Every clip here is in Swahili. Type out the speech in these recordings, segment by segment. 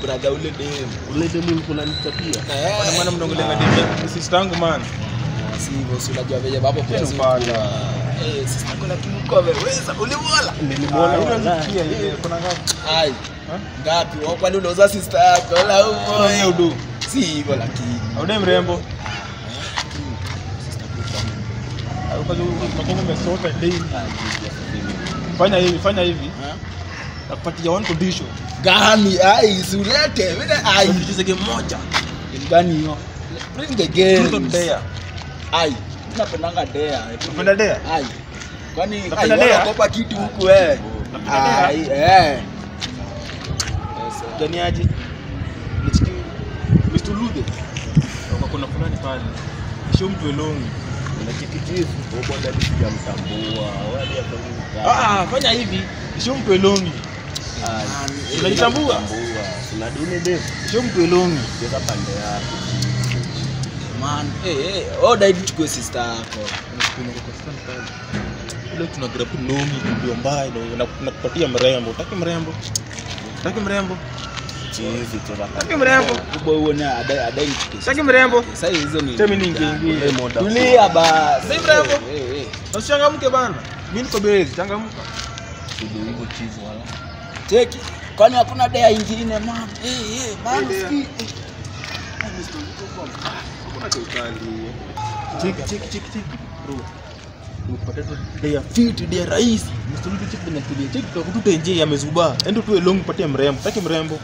brother ule dem. ule demu ulikuwa unanichapia Kwa maana mnaongelea demu yangu sister yangu man. Si hivyo, si unajua venye baba pia Tena si bada. unajua. Eh, sister yako lakini uko ameweza, ulimwona? nilimwona Ah, wala unasikia ile kuna ngapi? Ai. Ha? Ngapi? Wewe kwani unauza sister yako? Wala Sasa yeye upo. udu. Si hivyo lakini. Aude mrembo. Sister yako Ukaja unakuwa umesota daily. Fanya hivi, fanya hivi. Ha? Nakupatia one condition. Gani? Ai, si ulete. Mimi ai. Tucheze game moja. Game gani hiyo? Bring the game. Truth or dare. Ai. Mimi napendanga dare. Unapenda dare? Ai. Kwani Unapenda ai, dare? wanaogopa kitu huku eh. Unapenda dare? Ai, eh. Gani aje? Nichiki Mr. Lude. Kwa kuna fulani pale. Sio mtu elongi. unachikitifu ubonda sijamtambua wala Ah, ah, fanya hivi. Sio mtu elongi. Unajitambua? Una dini demu Sio mtu elongi. cheza pande yako Man, eh eh, oh dai tuchukue sister yako. Ile tuna grab nomi ndio mbaya ndio na- nakupatia mrembo. Utaki mrembo? Utaki mrembo? chizi cheza Utaki pande mrembo? Kubwa huo na adai adai nichukue. Utaki mrembo? Sasa hizo ni Temi niingie. Tulia basi. Si mrembo? Eh, eh, eh. Usichangamke bana. Mimi niko bezi, changamka. Ndio hivyo chizi wala Cheki. Kwani hakuna dea ingine man? Eh eh, man Eh, dea. ski. eh. Ah, Mr. Luko kwa mkaa. Kuna kikali. Cheki cheki cheki cheki. Bro. Ukipata tu dia fit dia rahisi. Msuluti cheki na tulia. Cheki kwa kututa nje amezuba. Endo tu elong patie mrembo. Taki mrembo.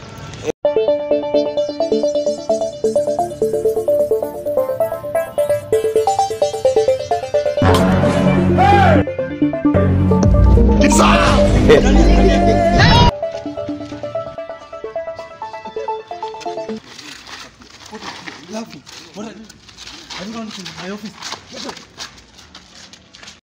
Lovely. What are you? Are you going to my office? Get up.